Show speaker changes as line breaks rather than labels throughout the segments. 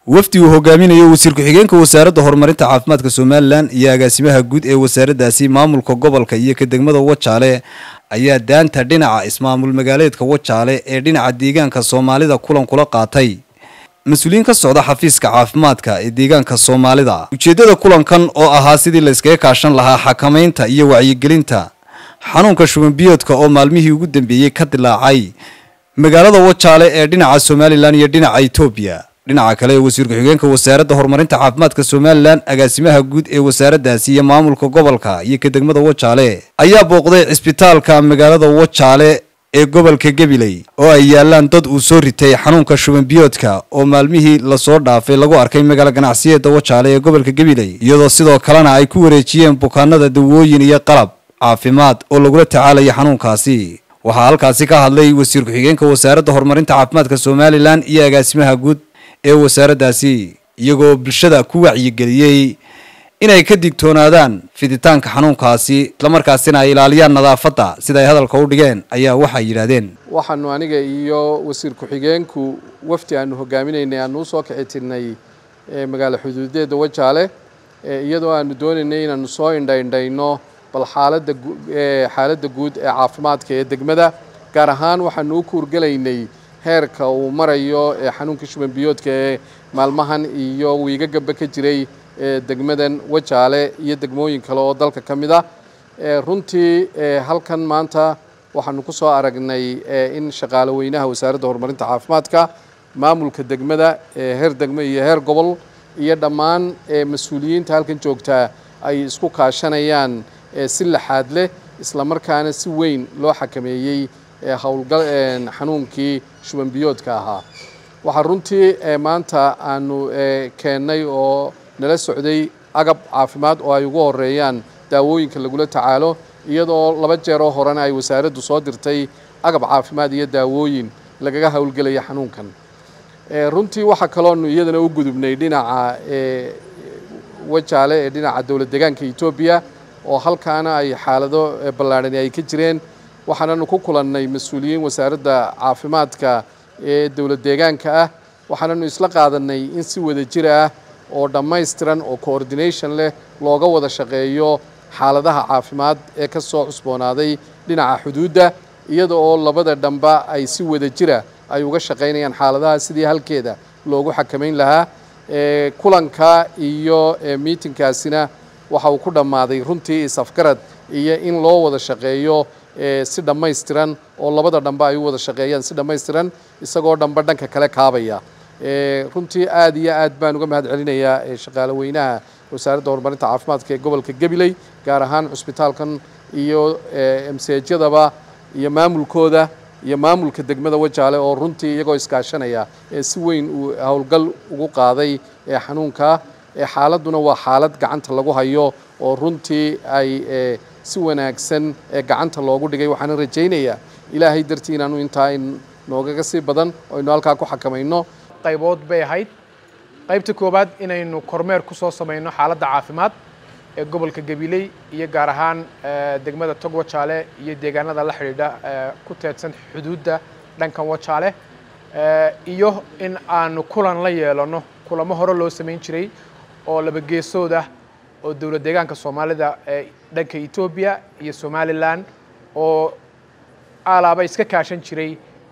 wafdi uu hogaaminayo wasiir ku-xigeenka wasaaradda horumarinta caafimaadka somalilan iyo agaasimaha guud ee wasaaraddaasi maamulka gobolka iyo ka degmada wajaale ayaa daanta dhinaca ismaamul magaaleedka wajaale ee dhinaca deegaanka soomaalida kulan kula qaatay mas-uuliyiin ka socda xafiiska caafimaadka ee deegaanka soomaalida ujeeddada kulankan oo ahaa sidii la iskaga kaashan lahaa xakamaynta iyo wacyigelinta xanuunka shubanbiyoodka oo maalmihii ugu dambeeyey ka dilaacay magaalada wajaale ee dhinaca somalilan iyo dhinaca etoobiya dhinaca kale wasiir ku-xigeenka wasaaradda horumarinta caafimaadka somalilan agaasimaha guud ee wasaaraddaasi iyo maamulka gobolka iyo ka degmada wajaale ayaa booqday cisbitaalka magaalada wajaale ee gobolka gabiley oo ay yaalaan dad uu soo ritay xanuunka shubanbiyoodka oo maalmihii lasoo dhaafay lagu arkay magaalo ganacsiyeeda wajaale ee gobolka gabiley iyadoo sidoo kalena ay ku wareejiyeen bukaanada dawooyin iyo qalab caafimaad oo lagula tacaalaya xanuunkaasi waxaa halkaasi ka hadlay wasiir ku-xigeenka wasaaradda horumarinta caafimaadka somalilan iyo agaasimaha guud ee wasaaraddaasi iyagoo bulshada ku wacyigeliyey inay ka digtoonaadaan fiditaanka xanuunkaasi islamarkaasina ay ilaaliyaan nadaafadda sida ay hadalka u dhigeen ayaa waxay yidhaahdeen
waxaanu aniga iyo wasiir ku-xigeenku wafdi aanu hogaaminaynay aanu usoo kici tirnay magaalo xuduudeeda wajaale iyadoo aanu doonaynay inaanu soo indhaindhayno bal xaaladda xaaladda guud ee caafimaadka ee degmada gaar ahaan waxaanu u kuurgelaynay heerka uu marayo ee xanuunka shubanbiyoodka ee maalmahan iyo wiigagaba ka jiray degmadan wajaale iyo degmooyin kale oo dalka ka mid ah runtii halkan maanta waxaanu ku soo aragnay in shaqaale weynaha wasaaradda horumarinta caafimaadka maamulka degmada heer degmo iyo heer gobol iyo dhammaan mas-uuliyiinta halkan joogtaa ay isku kaashanayaan si laxaad leh islamarkaana si weyn loo xakameeyey howlgal xanuunkii shubanbiyoodka ahaa waxaa runtii maanta aanu keennay oo nala socday agab caafimaad oo ay ugu horeeyaan daawooyinka lagula tacaalo iyadoo laba jeeroo horena ay wasaaraddu soo dirtay agab caafimaad iyo daawooyin lagaga howlgelaya xanuunkan runtii waxaa kaloonu iyadana u gudubnay dhinaca wajaale ee dhinaca dowlad deegaanka etoobiya oo halkaana ay xaalado ballaadhani ay ka jireen waxaananu ku kulannay mas-uuliyiin wasaaradda caafimaadka ee dowlad deegaanka ah waxaananu isla qaadanay in si wada jir ah oo dhammaystiran oo coordination leh looga wada shaqeeyo xaaladaha caafimaad ee ka soo cusboonaaday dhinaca xuduudda iyada oo labada dhamba ay si wada jira ay uga shaqaynayaan xaaladaha sidii halkeeda loogu xakamayn lahaa kulanka iyo miitinkaasina waxa uu ku dhammaaday runtii is-afgarad iyo in loo wada shaqeeyo si dhammaystiran oo labada dhamba ay u wada shaqeeyaan si dhammaystiran isagoo dhamba dhanka kale kaabaya runtii aad iyo aad baan uga mahad celinayaa shaqaale weynaha wasaaradda horumarinta caafimaadka ee gobolka gabiley gaar ahaan cusbitaalkan iyo msejyadaba iyo maamulkooda iyo maamulka degmada wajaale oo runtii iyagoo iskaashanaya si weyn uu howlgal ugu qaaday xanuunka xaaladduna waa xaalad gacanta lagu hayo oo runtii ay si wanaagsan gacanta loogu dhigay waxaana rajaynayaa ilaahay dartii inaanu intaa noogaga sii badan oo aynu halkaa ku xakamayno
qaybood bay ahayd qaybta koowaad inaynu kormeer ku soo samayno xaaladda caafimaad ee gobolka gabiley iyo gaar ahaan degmada tog wajaale iyo deegaanada la xidhiidha ku teedsan xuduudda dhankan wajaale iyo in aanu kulan la yeelano kulamo hore loo samayn jiray oo laba geesood ah oo dowlad deegaanka soomaalida ee dhanka etoobiya iyo somalilan oo alaaba iska kaashan jiray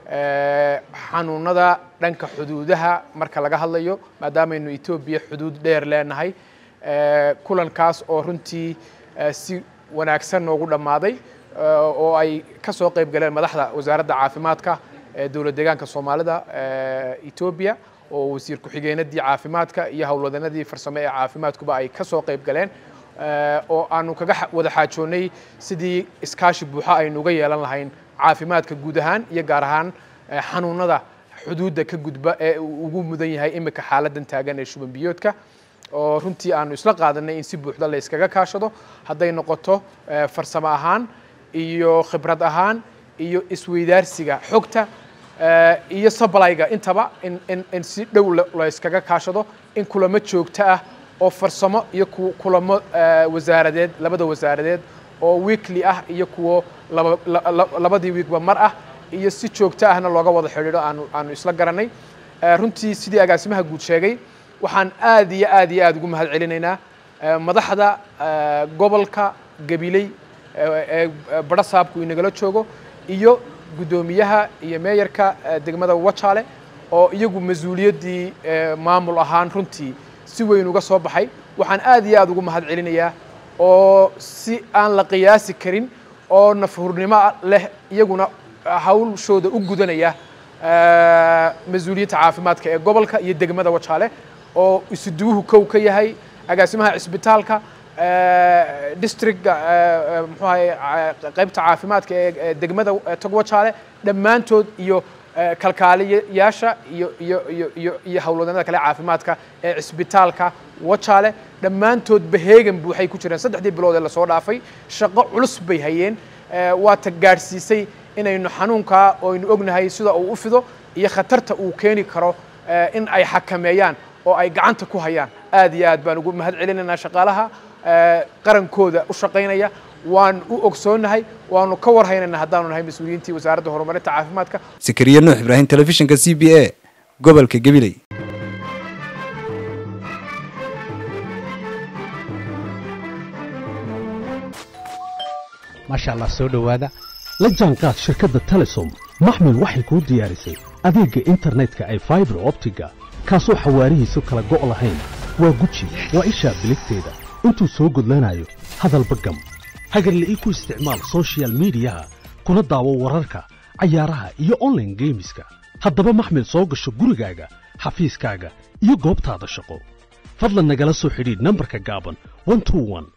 xanuunada dhanka xuduudaha marka laga hadlayo maadaamaynu etoobiya xuduud dheer leenahay kulankaas oo runtii si wanaagsan noogu dhammaaday oo ay ka soo qayb galeen madaxda wasaaradda caafimaadka ee dowlad deegaanka soomaalida etoobiya oo wasiir ku-xigeenadii caafimaadka iyo howlwadanadii farsamo ee caafimaadkuba ay ka soo qayb galeen oo aanu kaga wada xaajoonnay sidii iskaashi buuxa aynu uga yeelan lahayn caafimaadka guud ahaan iyo gaar ahaan xanuunada xuduudda ka gudba ee uu ugu mudan yahay imika xaaladan taagan ee shubanbiyoodka oo runtii aanu isla qaadanay in si buuxda la iskaga kaashado hadday noqoto farsamo ahaan iyo khibrad ahaan iyo isweydaarsiga xogta iyo sablayga intaba in in in si dhow la iskaga kaashado in kulamo joogto ah oo farsamo iyo kulamo wasaaradeed labada wasaaradeed oo weekly ah iyo kuwo laba labadii weekba mar ah iyo si joogto ahna looga wada xidhiidho aanu aanu isla garanay runtii sidii agaasimaha guud sheegay waxaan aad iyo aad iyo aad ugu mahad celinaynaa madaxda gobolka gabiley ee badha saabku inagala joogo iyo guddoomiyaha iyo meeyarka degmada wajaale oo iyagu mas-uuliyaddii maamul ahaan runtii si weyn uga soo baxay waxaan aad iyo aad ugu mahad celinayaa oo si aan la qiyaasi karin oo nafhurnimo leh iyaguna hawshooda u gudanaya mas-uuliyadda caafimaadka ee gobolka iyo degmada wajaale oo isuduwuhu kow ka yahay agaasimaha cisbitaalka districtga muxuu ahay qaybta caafimaadka ee degmada togwajaale dhammaantood iyo kalkaaliyayaasha iyo iyo iyo iyo iyo howlwadeennada kale caafimaadka ee cisbitaalka wajaale dhammaantoodba heegan buuxay ku jireen saddexdii bilood ee lasoo dhaafay shaqo culus bay hayeen waata gaadhsiisay inaynu xanuunkaa oo aynu ognahay sida uu u fido iyo khatarta uu keeni karo in ay xakameeyaan oo ay gacanta ku hayaan aad iyo aad baan ugu mahad celinaynaa shaqaalaha qarankooda u shaqaynaya waan u ogsoonnahay waanu ka warhaynaynaa haddaanu nahay mas-uuliyiintii wasaaradda horumarinta caafimaadka
sakariya nuux ibraahim telefishinka c b a gobolka gabiley
maasha allah soo dhowaada la jaanqaad shirkadda telesom maxmil waxay kuu diyaarisay adeegga internetka ay faibar optiga kaasoo xawaarihiisu kala go' lahayn waa guji waa ishaa biligteeda intuu soo gudlanayo hadalba gam hagarle ii ku isticmaal sochial midiyaha kuna daawo wararka cayaaraha iyo onlaine geemiska haddaba maxmil soo gasho gurigaaga xafiiskaaga iyo goobtaada shaqo fadlan nagala soo xidhiidh nambarka gaaban